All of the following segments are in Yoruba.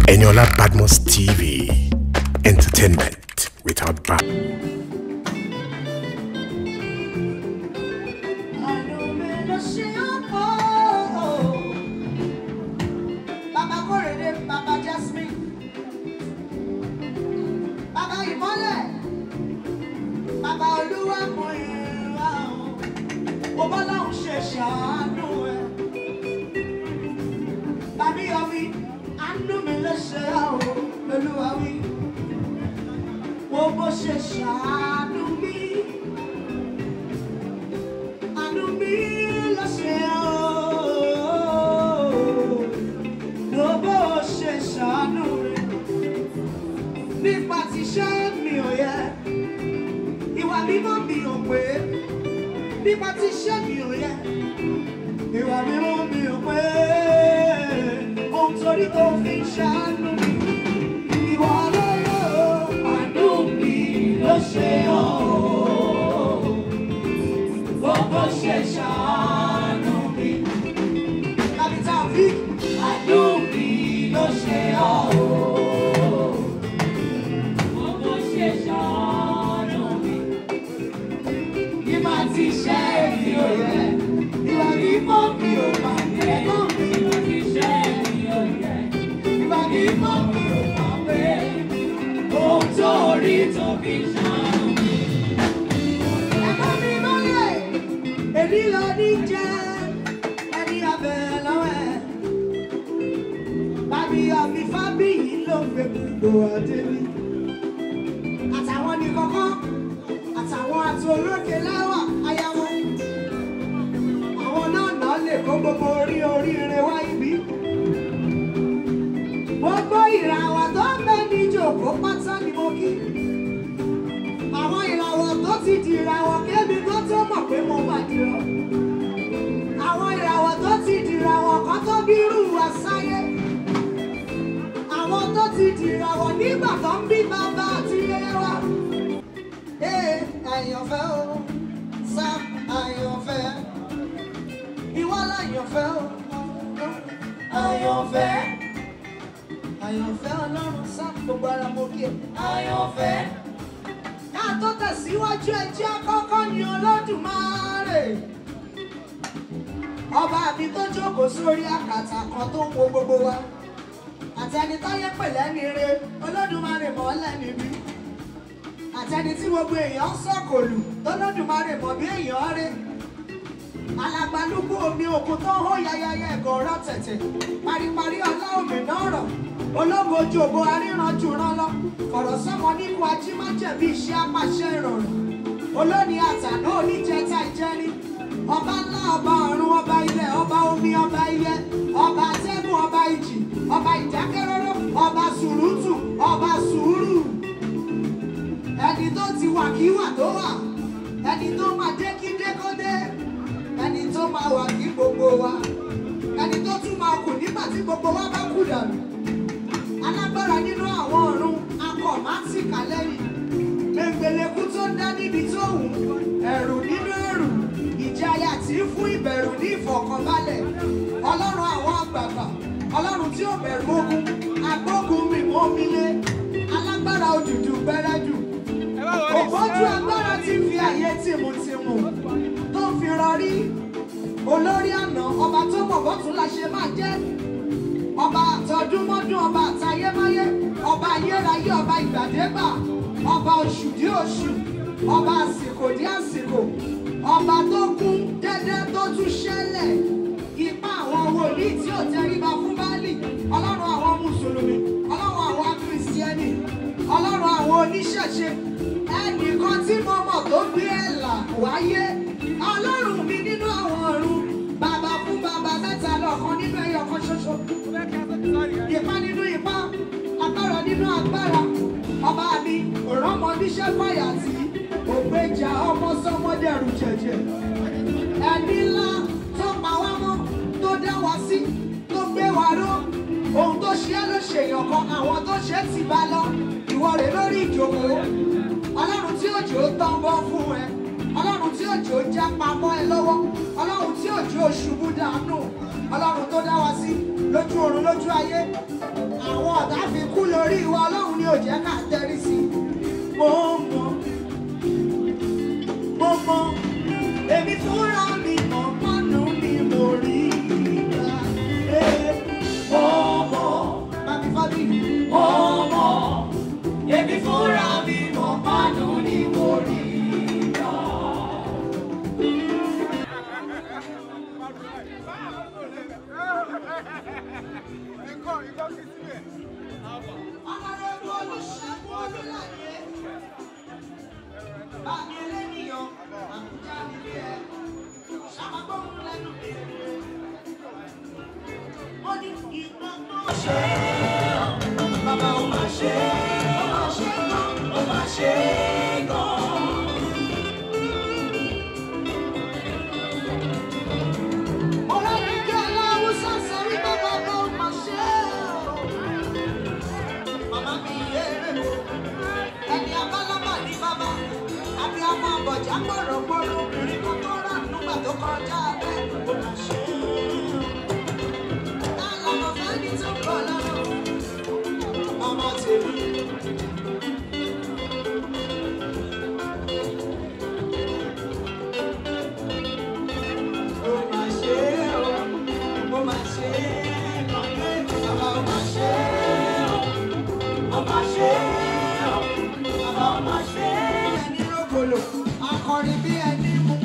Eniola Badmos TV. Entertainment without bounds. Bàbá Kórèdé, Bàbá Jasmine, Bàbá Ìmọ́lẹ̀, Bàbá Olúwa mọ ìrìnà ọ̀hún, mo bá láwọn ṣe ṣàánú ẹ̀. Bàbí Yọmí, àánú mi ló ṣe àwọn Olúwa wí. Wo bó ṣe ṣàánú mi. Àánú mi ló ṣe ọ́. Wo bó ṣe ṣàánú rẹ̀. Nípa ti ṣe mi ò yẹ. Ìwà mímọ́ mi ò pé. Nípa ti ṣe mi ò yẹ. Ìwà mímọ́ mi ò pé. Ohun torí tó fi ṣàánú mi. Ìwà lọ́lọ́ àánú mi ló ṣe ọ́. Gbogbo ṣe ṣàánú mi. Capital V. Àánú mi ló ṣe ọ́. Gbogbo ṣe ṣàánú mi. Ìmọ̀ ti ṣe èmi ò yẹ. Ìwà mímọ́ mi ò mà yẹ. Ìmọ̀ ti ṣe èmi ò yẹ. Ìwà mímọ́ mi ò mà pé. Ohun tó rí tó fi ṣàánú mi. Ẹ̀kọ́ mi mọ́lẹ̀, èmi lọ ní jẹ́ ẹni abẹ lọ́wọ́ ẹ̀. Bàbí ọ̀mí fábíyì ló ń gbé gbogbo ọdẹ mi. Àtàwọn ní kọ́kọ́, àtàwọn àti olókè láwà ayáwó. Àwọn náà náà lè kó gbogbo orí oríire wá ibi. Gbogbo ìràwọ̀ tó ń bẹ ní ìjòkó pátá ni mo kí àwọn ìràwọ̀ tó ti di ìràwọ̀ kébi tó tó mọ̀ pé mo bá dìrọ̀. àwọn ìràwọ̀ tó ti di ìràwọ̀ kan tó bí irú wa sáyé. àwọn tó ti di ìràwọ̀ nígbà tó ń bí bàbá àti yẹyẹ wa. ee àyànfẹ́ o sam àyànfẹ́ ìwọ láyànfẹ́ o àyànfẹ́ àyànfẹ́ ọlọ́run sam gbogbo ara mo kí ẹ. àyànfẹ́ ká tó tẹ̀síwájú ẹjẹ́ àkọ́kọ́ ni olódùmarè ọba mi tó jókòó sórí àkàtà kan tó ń wo gbogbo wa àtẹni táyé pẹ̀lẹ́ ni re olódùmarè mọ́ lẹ́ni bí àtẹni tí gbogbo èèyàn ń sọ̀kòlù olódùmarè mọ̀ bí èèyàn rè alagbalúgbú omi òkun tó ń hó yayaya ẹ̀gọ́ ọ̀rọ̀ tẹ̀tẹ̀ paríparí ọlá òmìnira ọ̀rọ̀ ológo ojú ògo aríranjú rán lọ ọ̀rọ̀ sọ́mọ nípò ajímájẹ̀bí iṣẹ́ apàṣẹ ìrọ̀rùn olóní àtàná oníjẹta ìjẹni ọba ńlá ọba ọ̀run ọba ilẹ̀ ọba omi ọba ilẹ̀ ọba atẹ́gùn ọba ìjì ọba ìdákẹ́rọ́rọ́ ọba sùrùtù ọba sùúrù ẹni tó ti wà kí wà tó wà ẹni tó máa dé kí dé kó dé ẹni tó máa wà kí gbogbo wa ẹni tó tún máa kù nígbà tí gbogbo wa bá kú dànù alágbára nínú àwọn ọ̀run akọ̀ máa ń tìkà lẹ́yìn gbẹngbẹlẹ́kú tó ń dá níbi tó wù ú ẹ̀rù nínú ẹ̀rù ìjayà tí ń fún ìbẹ̀rù ní ìfọ̀kànbalẹ̀ ọlọ́run àwọn àgbààgbà ọlọ́run tí ò bẹ̀rù ogun agbógun mi mọ́ mi lé alágbára òdùdù gbẹrẹdù ògbójú agbára tí ń fi àyè tìmùtìmù tó ń fi rọrí olórí àná ọba tó mọ̀ bọ́tún la ṣe máa jẹ́ ọba àtọdúnmọ́dún ọba àtayémáyé ọba ayérayé ọba ìgbàdégbà ọba oṣù dí oṣù ọba àsìkò dí àsìkò ọba tó kún dédé tó tún ṣẹlẹ̀ ipa àwọn wòlíì tí ò tẹríba fún báàlì ọlọ́run àwọn mùsùlùmí ọlọ́run àwọn kírísítíẹ́nì ọlọ́run àwọn oníṣẹ̀ṣe ẹnìkan tí mo mọ̀ tó gbé ẹ̀là wáyé ọlọ́run mi nínú àwọn ọ̀run bàbá fún bàbá mẹ́ta lọ́kan nínú ẹyọ kan ṣoṣo ipá nínú ipá agbára nínú agbára ọba mi òrànmọ níṣẹ́ fàyà tí ògbéjà ọmọ sọmọdẹrù jẹjẹ ẹni ńlá tó pa wá mọ́ tó dá wa sí tó gbé wa ró ohun tó ṣe é ló ṣèyàn kan àwọn tó ṣe é ti bá lọ ìwọ rè lórí ìjókòó ọlọ́run tí òjò tán bọ́ fún ẹ ọlọ́run tí òjò já pamọ́ ẹ lọ́wọ́ ọlọ́run tí òjò ṣubú dànù ọlọ́run tó dá wa sí lójú oorun lójú ayé àwọn ọ̀tá fi kú lórí wa ọlọ́run ni ò jẹ́ ká tẹ́rí sí i mo mọ̀ mo mọ̀ èmi fúnra mi mọ̀ pọ́nù ni mo rí ìgbà mo mọ̀ bàbí fábí mo mọ̀ èmi fúnra mi mọ̀ pọ́nù ni mo rí ìgbà. Honorable Olúṣẹ́gun Olúláyé. Bàbá ẹlẹ́nìyàn, àbújá nílé ẹ̀. Ṣàmàgbọ́n lẹ́nu mi. Ó ní ìgbọ́n náà ṣe é. Bàbá ò máa ṣe é. Ó máa ṣe é gan. Ó máa ṣe é gan. Ọlọ́run jẹ́ aláwùsá sọ wípé bàbá ò máa ṣe é. Màmá mi yéèrè o, ẹni abálábà ní bàbá, àbí ọmọ àbọ̀já gbọ̀rọ̀gbọ̀rọ̀ obìnrin kan tó rà nígbà tó kọjá abẹ́ kò mà ṣe é. Tá lọmọ fẹ́ni tó kọ̀ lọ́rọ̀? Ọmọ tèmi. Ó mà ṣe é o, ó mà ṣe é, kọ̀ọ̀kan bàbá ó mà ṣe é o. Ọba ṣe é o, bàbá ọba ṣe é. Ẹni rògbòlò, akọrin bí ẹni mú.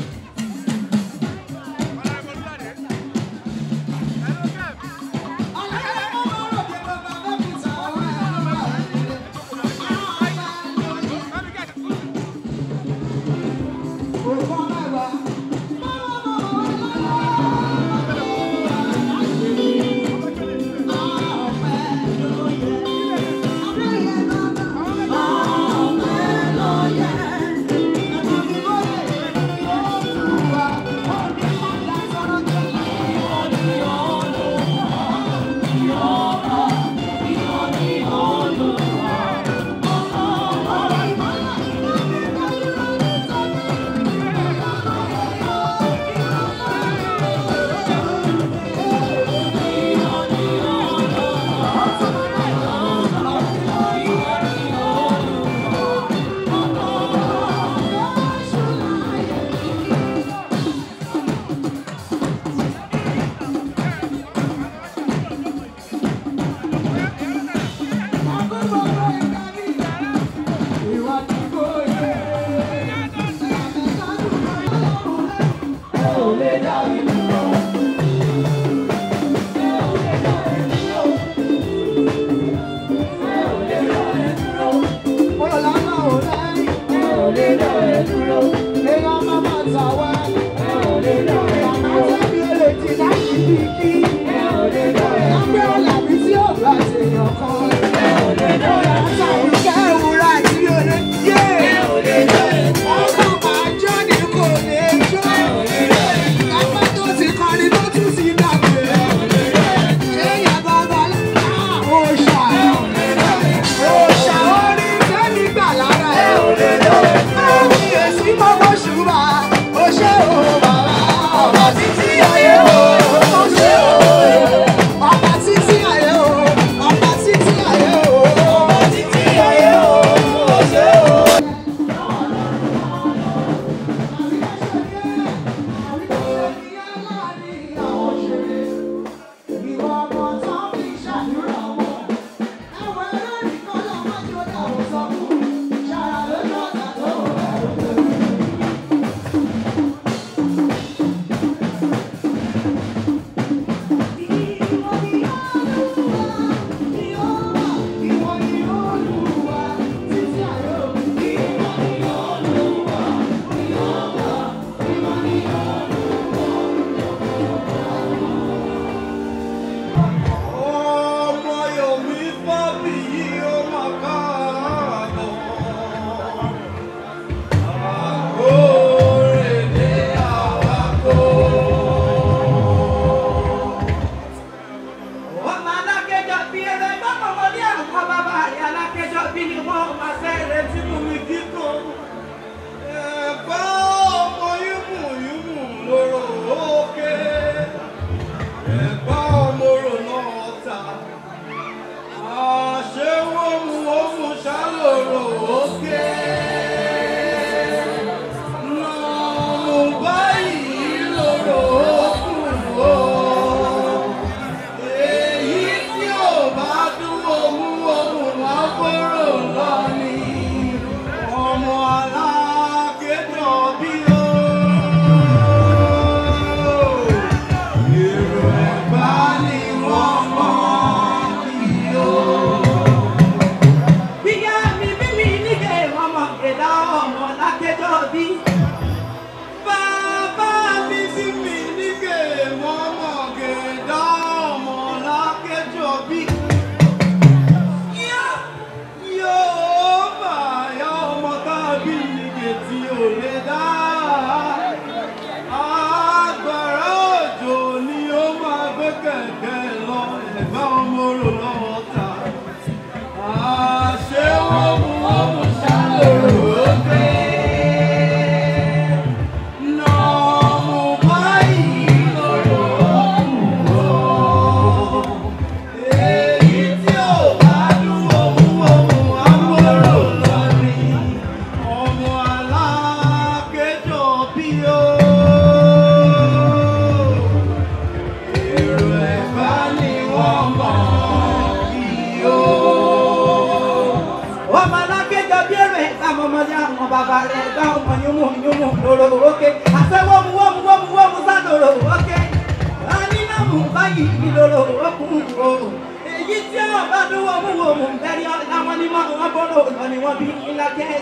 Ọlọ́run mọ́ mọ́ rò pé bàbá bẹ́ẹ̀ fi tàwọn ẹ̀rọ bá ẹ̀rọ. Àwọn ọba lóye. Òkú mẹ́wàá. Ọba títí ayé o, ó ṣe o.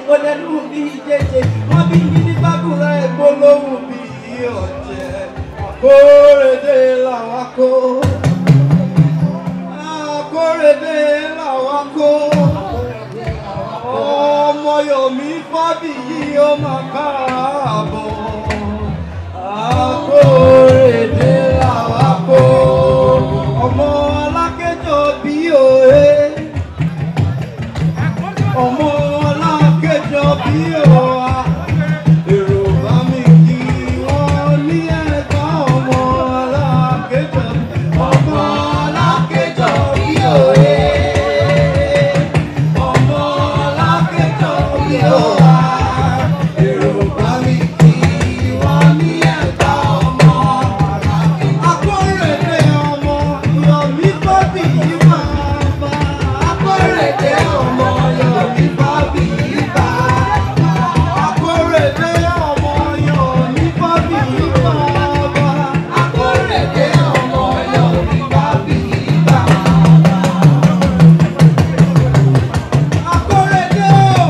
ó lẹ́nu bí jẹjẹ wọ́n bí yí ní gbàgùrẹ́ ìgbólóhùn bí ọ̀jẹ̀ àkórèdè làwọn kó àkórèdè làwọn kó ọmọ yomi fábíyì ó máa káàbọ̀ àkórèdè làwọn kó ọmọ alákẹ́jọ bí òye ọmọ alákẹ́jọ bí òwa èrò bá mi kí wọ́n ní ẹ̀ka ọmọ alákẹ́jọ ọmọ alákẹ́jọ bí òye ọmọ alákẹ́jọ bí òwa èrò bá mi kí wọ́n ní ẹ̀ka ọmọ akórèdè ọmọ yọ̀mí bọ́bí yìí máa bá akórèdè ọmọ yọ̀mí bọ́bí yìí bá akórèdè ọmọ yọ̀mí bọ́bí yìí máa bá akórèdè ọmọ yọ̀mí bọ́bí yìí bá. akórèdè o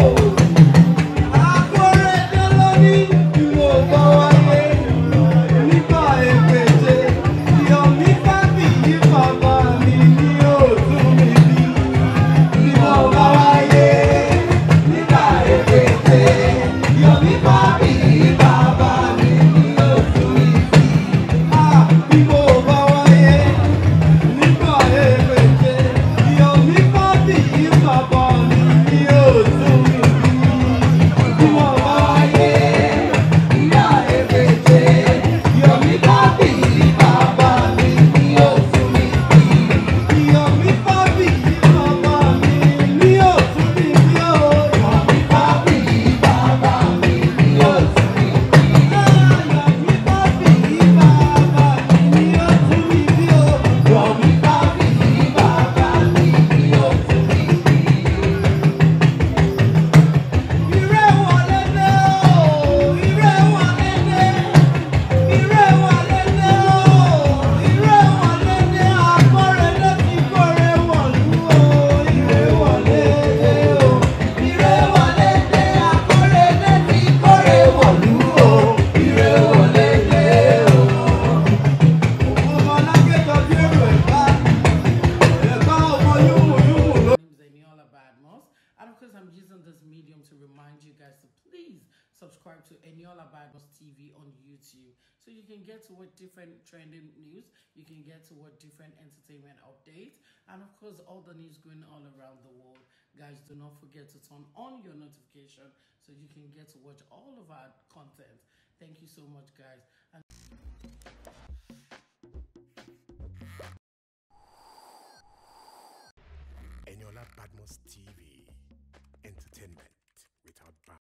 akórèdè lóní ìwò bá wáyé nígbà èpèsè yọ̀mí bábí yí bàbá mi ní òtún mi bí ìwò bá wáyé nígbà èpèsè yọ̀mí bábí yí bàbá mi ní òtún mi bí ìwò bá wáyé nígbà èpèsè yọ̀mí bábí yí bàbá mi ní òtún mi bí ìwò bá wáyé nígbà èpèsè yọ̀mí bábí yí bàbá mi ní òtún mi bí yọ̀mí bábí yí bàbá mi ní òtún mi bí ó yọ̀mí bábí yí bàbá mi ní òtún mi bí yọ̀mí bábí yí bàbá mi ní òtún mi bí ó yọ̀mí bábí yí bàbá mi ní òtún mi bí. Ire wọlé dé o, ire wọlé dé. Ire wọlé dé o, ire wọlé dé. Akórèdé ti kórè wọ̀lú o. Ire wọlé dé o, ire wọlé dé. Akórèdé ti kórè wọ̀lú o. Ire wọlé dé o. Ọmọ alágẹ̀dọ̀ bí èrò ẹ̀ka, ẹ̀ka ọmọ yúmù yúmù ló. My name is Eniola Badmos, and of course, I'm using this medium to remind you guys to please subscribe to Eniola Badmos TV on YouTube so you can get to what different trending news, you can get to what different entertainment updates, and of course, all the news going all around the world. Guys, do not forget to turn on your notification so you can get to watch all of our content. Thank you so much, guys. And Eniola Badmos TV.